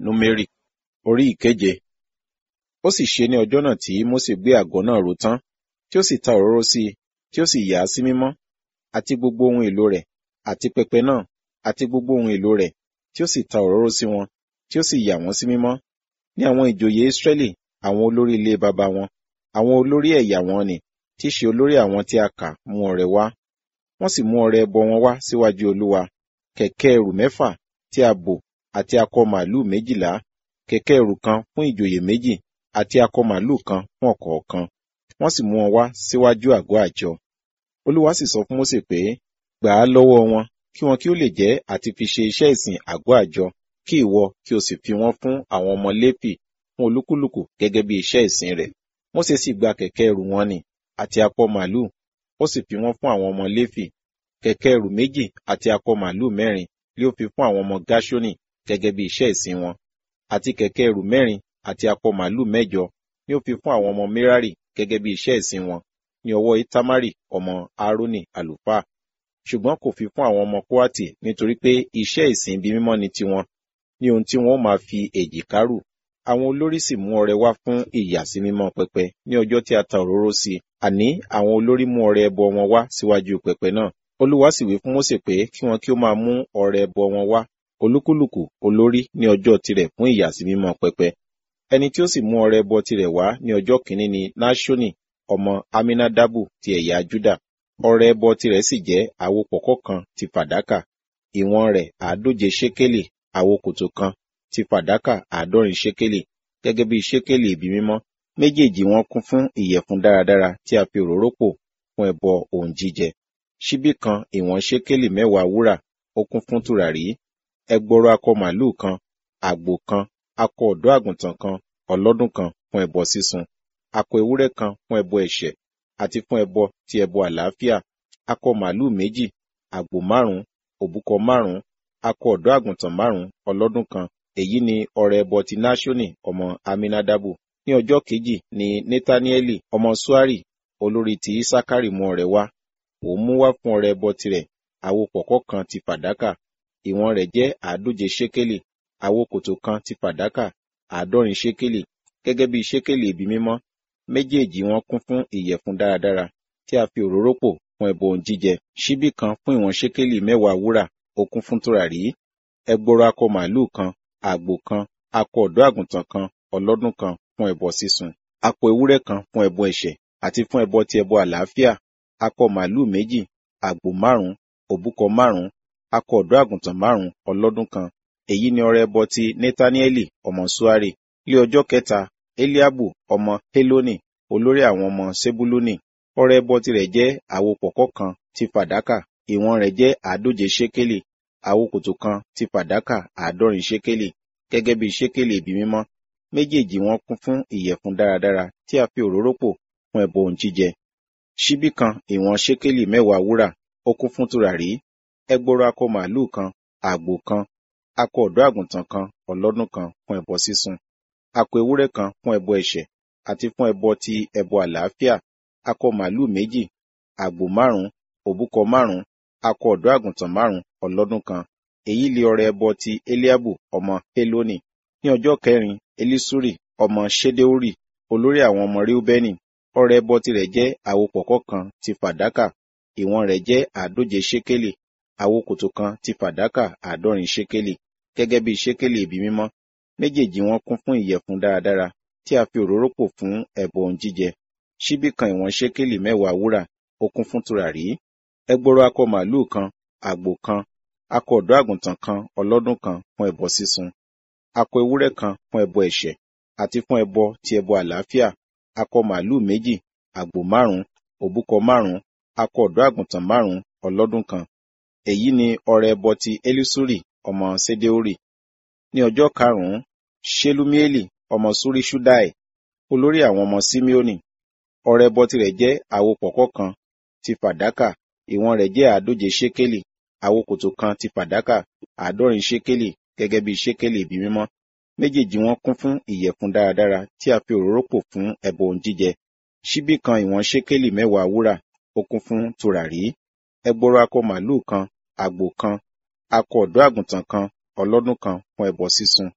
númérì orí ìkeje ó sì ṣe ní ọjọ́ náà tí mósè gbé àgọ́ náà ró tán tí ó sì ta òróró sí i tí ó sì yà á sí mímọ́ àti gbogbo ohun èlò rẹ̀ àti pẹpẹ náà àti gbogbo ohun èlò rẹ̀ tí ó sì ta òróró sí wọn tí ó sì yà wọ́n sí mímọ́ ní àwọn ìjòyè Ísírẹ́lì àwọn olórí ilé baba wọn àwọn olórí ẹ̀yà wọn ni tí í ṣe olórí àwọn tí a kà mú ọrẹ wá wọ́n sì mú ọrẹ ẹbọ wọn wá síwájú Olúwa kẹ̀kẹ́ ẹrù mẹ́fà tí a bò àti akọ màlúù méjìlá kẹ̀kẹ́ ẹrù kan fún ìjòyè méjì àti akọ màlúù kan fún ọ̀kọ̀ọ̀kan wọ́n sì mú wọn wá síwájú àgọ́ àjọ Olúwa sì sọ fún Mósè pé gbà á lọ́wọ́ wọn kí wọn kí ó lè jẹ́ àti fi ṣe iṣẹ́ ìsìn àgọ́ àjọ kí ìwọ kí o sì fi wọ́n fún àwọn ọmọ Léfì fún olúkúlùkù gẹ́gẹ́ bí iṣẹ́ ìsìn rẹ̀ Mósè sì gba kẹ̀kẹ́ ẹrù wọn nì àti akọ màlúù ó sì fi wọ́n fún àwọn ọmọ Léfì kẹ̀kẹ́ ẹrù méjì àti akọ màlúù mẹ́rin lé ó fi fún àwọn ọmọ Gáṣónì gẹ́gẹ́ bí iṣẹ́ ìsìn wọn àti kẹ̀kẹ́ ẹrù mẹ́rin àti akọ màlúù mẹ́jọ ni ó fi fún àwọn ọmọ Merari gẹ́gẹ́ bí iṣẹ́ ìsìn wọn ní ọwọ́ Itamari ọmọ Aaroni àlùfáà ṣùgbọ́n kò fi fún àwọn ọmọ Kóátì nítorí pé iṣẹ́ ìsìn ibi mímọ́ ni tiwọn ní ohun tí wọn ó máa fi èjìká rù àwọn olórí sì mú ọrẹ wá fún ìyàsímímọ́ pẹpẹ ní ọjọ́ tí a ta òróró sí àní àwọn olórí mú ọrẹ ẹbọ wọn wá síwájú pẹpẹ náà Olúwa sì wí fún Mósè pé kí wọn kí ó máa mú ọrẹ ẹbọ wọn wá olúkúlùkù olórí ní ọjọ́ tirẹ̀ fún ìyàsímímọ́ pẹpẹ ẹni tí ó sì mú ọrẹ ẹbọ tirẹ̀ wá ní ọjọ́ kìíní ni Náṣónì ọmọ Aminadabu ti ẹ̀yà Júdà ọrẹ ẹbọ tirẹ̀ sì jẹ́ àwo pọ̀kọ́ kan ti fàdákà ìwọ̀n rẹ̀ àádóje ṣékélì àwo kòtò kan ti fàdákà àádọ́rin ṣékélì gẹ́gẹ́ bí ṣékélì ibi mímọ́ méjèèjì wọn kún fún ìyẹ̀fun dáradára tí a fi òróró pò fún ẹbọ ohun jíjẹ ṣíbí kan ìwọ̀n ṣékélì mẹ́wàá wúrà ó kún fún tùràrí ẹgbọrọ akọ màlúù kan àgbò kan akọ ọ̀dọ́ àgùntàn kan ọlọ́dún kan fún ẹbọ sísun akọ ewúrẹ́ kan fún ẹbọ ẹ̀ṣẹ̀ àti fún ẹbọ ti ẹbọ àlàáfíà akọ màlúù méjì àgbò márùn òbúkọ márùn akọ ọ̀dọ́ àgùntàn márùn ọlọ́dún kan èyí ni ọrẹ ẹbọ ti Náṣónì ọmọ Aminadabu ní ọjọ́ kejì ni Netanieli ọmọ Suari olórí ti Isakari mú ọrẹ wá òun mú wá fún ọrẹ ẹbọ tirẹ̀ àwo pọ̀kọ́ kan ti fàdákà ìwọ̀n rẹ̀ jẹ́ àádóje ṣékélì àwo kòtò kan ti fàdákà àádọ́rin ṣékélì gẹ́gẹ́ bí ṣékélì ibi mímọ́ méjèèjì wọn kún fún ìyẹ̀fun dáradára tí a fi òróró pò fún ẹbọ ohun jíjẹ ṣíbí kan fún ìwọ̀n ṣékélì mẹ́wàá wúrà ó kún fún tùràrí ẹgbọrọ akọ màlúù kan àgbò kan akọ ọ̀dọ́ àgùntàn kan ọlọ́dún kan fún ẹbọ sísun akọ ewúrẹ́ kan fún ẹbọ ẹ̀ṣẹ̀ àti fún ẹbọ ti ẹbọ àlàáfíà akọ màlúù méjì àgbò márùn òbúkọ márùn akọ ọ̀dọ́ àgùntàn márùn ọlọ́dún kan èyí ni ọrẹ ẹbọ ti Netanieli ọmọ Suari ní ọjọ́ kẹta Eliabu ọmọ Heloni olórí àwọn ọmọ Sebuluni ọrẹ ẹbọ tirẹ̀ jẹ́ àwo pọ̀kọ́ kan ti fàdákà ìwọ̀n rẹ̀ jẹ́ àádóje ṣékélì àwo kòtò kan ti fàdákà àádọ́rin ṣékélì gẹ́gẹ́ bí ṣékélì ibi mímọ́ méjèèjì wọn kún fún ìyẹ̀fun dáradára tí a fi òróró pò fún ẹbọ ohun jíjẹ ṣíbí kan ìwọ̀n ṣékélì mẹ́wàá wúrà ó kún fún tùràrí ẹgbọrọ akọ màlúù kan àgbò kan akọ ọ̀dọ́ àgùntàn kan ọlọ́dún kan fún ẹbọ sísun akọ ewúrẹ́ kan fún ẹbọ ẹ̀ṣẹ̀ àti fún ẹbọ ti ẹbọ àlàáfíà akọ màlúù méjì àgbò márùn òbúkọ márùn akọ ọ̀dọ́ àgùntàn márùn ọlọ́dún kan èyí lé ọrẹ ẹbọ ti Eliabu ọmọ Heloni ní ọjọ́ kẹrin Elisuri ọmọ Ṣedeuri olórí àwọn ọmọ Reubeni ọrẹ ẹbọ tirẹ̀ jẹ́ àwo pọ̀kọ́ kan ti fàdákà ìwọ̀n rẹ̀ jẹ́ àádóje ṣékélì àwo kòtò kan ti fàdákà àádọ́rin ṣékélì gẹ́gẹ́ bí ṣékélì ibi mímọ́ méjèèjì wọn kún fún ìyẹ̀fun dáradára tí a fi òróró pò fún ẹbọ ohun jíjẹ ṣíbí kan ìwọ̀n ṣékélì mẹ́wàá wúrà ó kún fún tùràrí ẹgbọrọ akọ màlúù kan àgbò kan akọ ọ̀dọ́ àgùntàn kan ọlọ́dún kan fún ẹbọ sísun akọ ewúrẹ́ kan fún ẹbọ ẹ̀ṣẹ̀ àti fún ẹbọ ti ẹbọ àlàáfíà akọ màlúù méjì àgbò márùn òbúkọ márùn akọ ọ̀dọ́ àgùntàn márùn ọlọ́dún kan èyí ni ọrẹ ẹbọ ti Elisuri ọmọ Sedeori ní ọjọ́ karùnún Shelumieli ọmọ Surishudai olórí àwọn ọmọ Simeoni ọrẹ ẹbọ tirẹ̀ jẹ́ àwo pọ̀kọ́ kan ti fàdákà ìwọ̀n rẹ̀ jẹ́ àádóje ṣékélì àwo kòtò kan ti fàdákà àádọ́rin ṣékélì gẹ́gẹ́ bí ṣékélì ibi mímọ́ méjèèjì wọn kún fún ìyẹ̀fun dáradára tí a fi òróró pò fún ẹbọ ohun jíjẹ ṣíbí kan ìwọ̀n ṣékélì mẹ́wàá wúrà ó kún fún tùràrí ẹgbọrọ akọ màlúù kan àgbò kan akọ ọ̀dọ́ àgùntàn kan ọlọ́dún kan fún ẹbọ sísun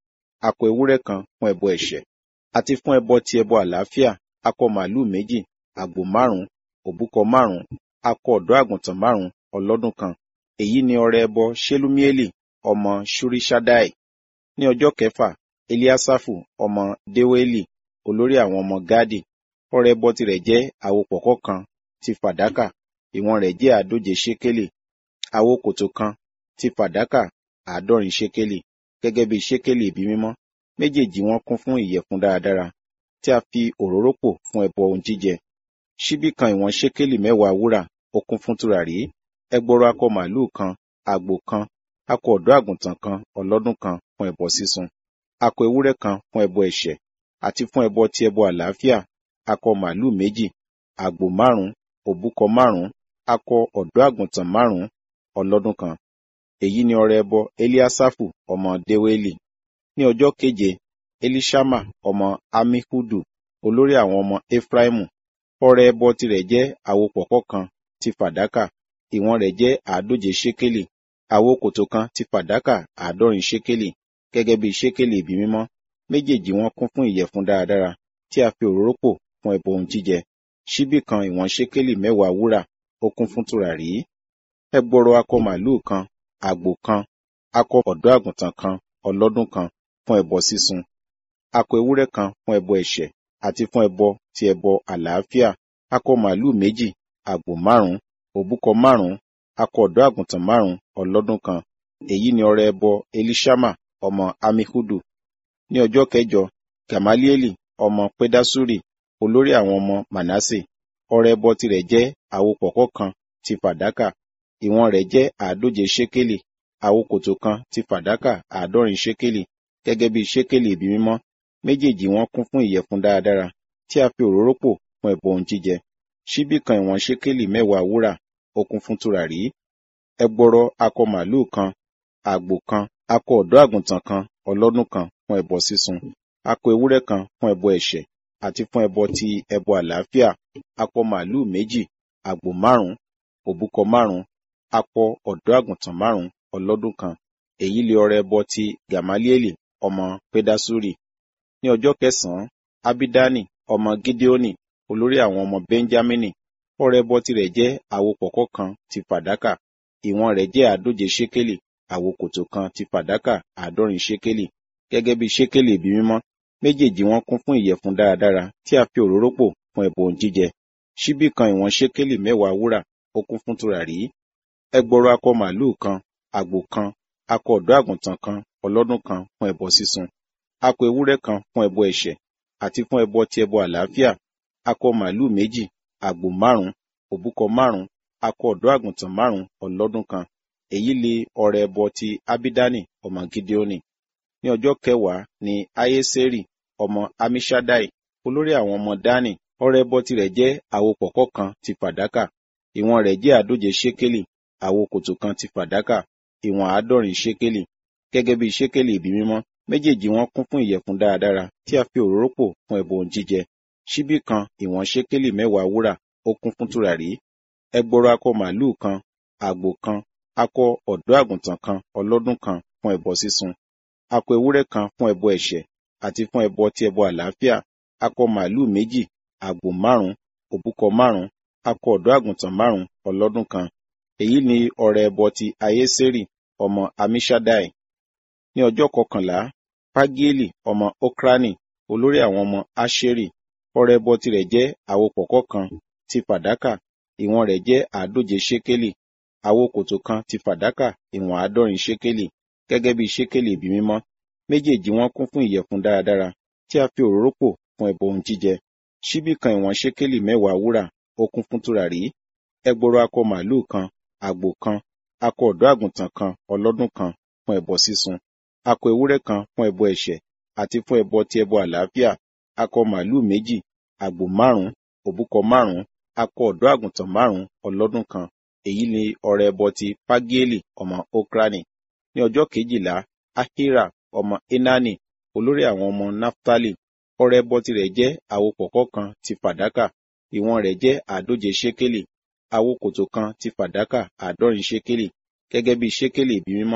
akọ ewúrẹ́ kan fún ẹbọ ẹ̀ṣẹ̀ àti fún ẹbọ ti ẹbọ àlàáfíà akọ màlúù méjì àgbò márùn-ún òbúkọ márùn-ún akọ ọ̀dọ́ àgùntàn márùn-ún ọlọ́dún kan èyí ni ọrẹ ẹbọ ṣelúmiélì ọmọ ṣúríṣádáì ní ọjọ́ kẹfà eliasafu ọmọ deweli olórí àwọn ọmọ gadi ọrẹ ẹbọ tirẹ̀ jẹ́ àwo pọ̀kọ́ kan ti fàdákà ìwọ̀n rẹ̀ jẹ́ àádóje ṣékélì àwo kòtò kan ti fàdákà àádọ́rin ṣékélì gẹ́gẹ́ bí ṣékélì ibi mímọ́ méjèèjì wọn kún fún ìyẹ̀fun dáradára tí a fi òróró pò fún ẹbọ ohun jíjẹ ṣíbí kan ìwọ̀n ṣékélì mẹ́wàá wúrà ó kún fún tùràrí ẹgbọrọ akọ màlúù kan àgbò kan akọ ọ̀dọ́ àgùntàn kan ọlọ́dún kan fún ẹbọ sísun akọ ewúrẹ́ kan fún ẹbọ ẹ̀ṣẹ̀ àti fún ẹbọ ti ẹbọ àlàáfíà akọ màlúù méjì àgbò márùn òbúkọ márùn akọ ọ̀dọ́ àgùntàn márùn ọlọ́dún kan èyí ni ọrẹ ẹbọ eliasafu ọmọ deweli ní ọjọ́ keje elishama ọmọ amihudu olórí àwọn ọmọ efraimu ọrẹ ẹbọ tirẹ̀ jẹ́ àwo pọ̀kọ́ kan ti fàdákà ìwọ̀n rẹ̀ jẹ́ àádóje ṣékélì àwo kòtò kan ti fàdákà àádọ́rin ṣékélì gẹ́gẹ́ bí ṣékélì ibi mímọ́ méjèèjì wọn kún fún ìyẹ̀fun dáradára tí a fi òróró pò fún ẹbọ ohun jíjẹ ṣíbí kan ìwọ̀n ṣékélì mẹ́wàá wúrà ó kún fún tùràrí ẹgbọrọ akọ màlúù kan àgbò kan akọ ọ̀dọ́ àgùntàn kan ọlọ́dún kan fún ẹbọ sísun akọ ewúrẹ́ kan fún ẹbọ ẹ̀ṣẹ̀ àti fún ẹbọ ti ẹbọ àlàáfíà akọ màlúù méjì àgbò márùn òbúkọ márùn akọ ọ̀dọ́ àgùntàn márùn ọlọ́dún kan èyí ni ọrẹ ẹbọ elishama ọmọ amihudu ní ọjọ́ kẹjọ gamalieli ọmọ pedasuri olórí àwọn ọmọ manase ọrẹ ẹbọ tirẹ̀ jẹ́ àwo pọ̀kọ́ kan ti fàdákà ìwọ̀n rẹ̀ jẹ́ àádóje ṣékélì àwo kòtò kan ti fàdákà àádọ́rin ṣékélì gẹ́gẹ́ bí ṣékélì ibi mímọ́ méjèèjì wọn kún fún ìyẹ̀fun dáradára tí a fi òróró pò fún ẹbọ ohun jíjẹ ṣíbí kan ìwọ̀n ṣékélì mẹ́wàá wúrà ó kún fún tùràrí ẹgbọrọ akọ màlúù kan àgbò kan akọ ọ̀dọ́ àgùntàn kan ọlọ́dún kan fún ẹbọ sísun akọ ewúrẹ́ kan fún ẹbọ ẹ̀ṣẹ̀ àti fún ẹbọ ti ẹbọ àlàáfíà akọ màlúù méjì àgbò márùn òbúkọ márùn akọ ọ̀dọ́ àgùntàn márùn ọlọ́dún kan èyí lè ọrẹ ẹbọ ti gamalieli ọmọ pedasuri ní ọjọ́ kẹsànán abidani ọmọ gideoni olórí àwọn ọmọ benjamini ọrẹ ẹbọ tirẹ̀ jẹ́ àwo pọ̀kọ́ kan ti fàdákà ìwọ̀n rẹ̀ jẹ́ àádóje ṣékélì àwo kòtò kan ti fàdákà àádọ́rin ṣékélì gẹ́gẹ́ bí ṣékélì ibi mímọ́ méjèèjì wọn kún fún ìyẹ̀fun dáradára tí a fi òróró pò fún ẹbọ ohun jíjẹ ṣíbí kan ìwọ̀n ṣékélì mẹ́wàá wúrà ó kún fún tùràrí ẹgbọrọ akọ màlúù kan àgbò kan akọ ọ̀dọ́ àgùntàn kan ọlọ́dún kan fún ẹbọ sísun akọ ewúrẹ́ kan fún ẹbọ ẹ̀ṣẹ̀ àti fún ẹbọ ti ẹbọ àlàáfíà akọ màlúù méjì àgbò márùn òbúkọ márùn akọ ọ̀dọ́ àgùntàn márùn ọlọ́dún kan èyí lè ọrẹ ẹbọ ti abidani ọmọ gideoni ní ọjọ́ kẹwàá ni ayeseri ọmọ amishadai olórí àwọn ọmọ dani ọrẹ ẹbọ tirẹ̀ jẹ́ àwo pọ̀kọ́ kan ti fàdákà ìwọ̀n rẹ̀ jẹ́ àádóje ṣékélì àwo kòtò kan ti fàdákà ìwọ̀n àádọ́rin ṣékélì gẹ́gẹ́ bí ṣékélì ibi mímọ́ méjèèjì wọn kún fún ìyẹ̀fun dáradára tí a fi òróró pò fún ẹbọ ohun jíjẹ ṣíbí kan ìwọ̀n ṣékélì mẹ́wàá wúrà ó kún fún tùràrí ẹgbọrọ akọ màlúù kan àgbò kan akọ ọ̀dọ́ àgùntàn kan ọlọ́dún kan fún ẹbọ sísun akọ ewúrẹ́ kan fún ẹbọ ẹ̀ṣẹ̀ àti fún ẹbọ ti ẹbọ àlàáfíà akọ màlúù méjì àgbò márùn òbúkọ márùn akọ ọ̀dọ́ àgùntàn márùn ọlọ́dún kan èyí ni ọrẹ ẹbọ ti ayésérì ọmọ amishadai ní ọjọ́ kọkànlá pagieli ọmọ okrani olórí àwọn ọmọ asheri ọrẹ ẹbọ tirẹ̀ jẹ́ àwo pọ̀kọ́ kan ti fàdákà ìwọ̀n rẹ̀ jẹ́ àádóje ṣékélì àwo kòtò kan ti fàdákà ìwọ̀n àádọ́rin ṣékélì gẹ́gẹ́ bí ṣékélì ibi mímọ́ méjèèjì wọn kún fún ìyẹ̀fun dáradára tí a fi òróró pò fún ẹbọ ohun jíjẹ ṣíbí kan ìwọ̀n ṣékélì mẹ́wàá wúrà ó kún fún tùràrí ẹgbọrọ akọ màlúù kan àgbò kan akọ ọ̀dọ́ àgùntàn kan ọlọ́dún kan fún ẹbọ sísun akọ ewúrẹ́ kan fún ẹbọ ẹ̀ṣẹ̀ àti fún ẹbọ ti ẹbọ àlàáfíà akọ màlúù méjì àgbò márùn òbúkọ márùn akọ ọ̀dọ́ àgùntàn márùn ọlọ́dún kan èyí ni ọrẹ ẹbọ ti pagieli ọmọ okrani ní ọjọ́ kejìlá ahira ọmọ enani olórí àwọn ọmọ naftali ọrẹ ẹbọ tirẹ̀ jẹ́ àwo pọ̀kọ́ kan ti fàdákà ìwọ̀n rẹ̀ jẹ́ àádóje ṣékélì àwo kòtò kan ti fàdákà àádọ́rin ṣékélì gẹ́gẹ́ bí ṣékélì ibi mímọ́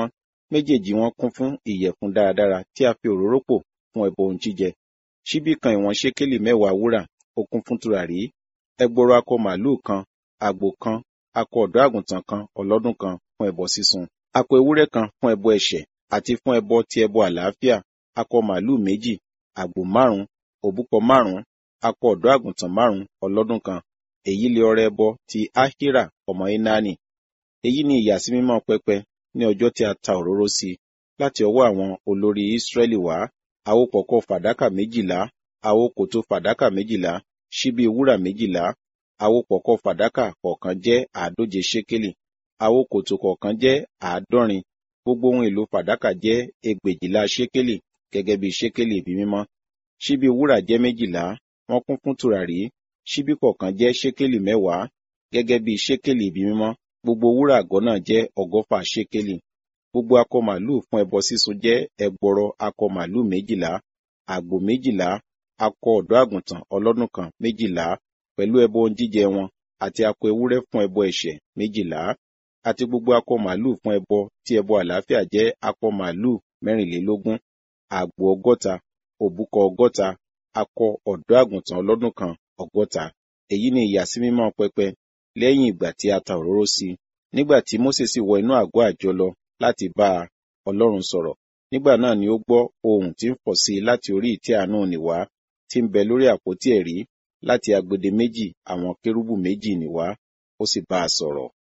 méjèèjì wọn kún fún ìyẹ̀fun dáradára tí a fi òróró pò fún ẹbọ ohun jíjẹ ṣíbí kan ìwọ̀n ṣékélì mẹ́wàá wúrà ó kún fún tùràrí ẹgbọrọ akọ màlúù kan àgbò kan akọ ọ̀dọ́ àgùntàn kan ọlọ́dún kan fún ẹbọ sísun akọ ewúrẹ́ kan fún ẹbọ ẹ̀ṣẹ̀ àti fún ẹbọ ti ẹbọ àlàáfíà akọ màlúù méjì àgbò márùn òbúkọ márùn akọ ọ̀dọ́ àgùntàn márùn ọlọ́dún kan èyí lè ọrẹ ẹbọ ti ahira ọmọ enani èyí ni ìyàsímímọ́ pẹpẹ ní ọjọ́ tí a ta òróró sí láti ọwọ́ àwọn olórí Ísírẹ́lì wá àwo pọ̀kọ́ fàdákà méjìlá àwo kòtò fàdákà méjìlá ṣíbí wúrà méjìlá àwo pọ̀kọ́ fàdákà kọ̀ọ̀kan jẹ́ àádóje ṣékélì àwo kòtò kọ̀ọ̀kan jẹ́ àádọ́rin gbogbo ohun èlò fàdákà jẹ́ ẹgbèjìlá ṣékélì gẹ́gẹ́ bí ṣékélì ibi mímọ́ ṣíbí wúrà jẹ́ méjìlá wọ́n kún fún tùràrí ṣíbí kọ̀ọ̀kan jẹ́ ṣékélì mẹ́wàá gẹ́gẹ́ bí ṣékélì ibi mímọ́ gbogbo wúrà àgọ́ náà jẹ́ ọgọ́fà ṣékélì gbogbo akọ màlúù fún ẹbọ sísun jẹ́ ẹgbọrọ akọ màlúù méjìlá àgbò méjìlá akọ ọ̀dọ́ àgùntàn ọlọ́dún kan méjìlá pẹ̀lú ẹbọ ohun jíjẹ wọn àti akọ ewúrẹ́ fún ẹbọ ẹ̀ṣẹ̀ méjìlá àti gbogbo akọ màlúù fún ẹbọ tí ẹbọ àlàáfíà jẹ́ akọ màlúù mẹ́rìnlélógún àgbò ọgọ́ta òbúkọ ọgọ́ta akọ ọ̀dọ́ àgùntàn ọlọ́dún kan ọgọ́ta èyí ni ìyàsímímọ́ pẹpẹ lẹ́yìn ìgbà tí a ta òróró sí i nígbà tí Mósè sì wọ inú àgọ́ àjọ lọ láti bá a Ọlọ́run sọ̀rọ̀ nígbà náà ni ó gbọ́ ohùn tí ń fọ̀ sí i láti orí ìtẹ́ àánú nì wá tí ń bẹ lórí àpótí ẹ̀rí láti agbede méjì àwọn kérúbù méjì nì wá ó sì bá a sọ̀rọ̀.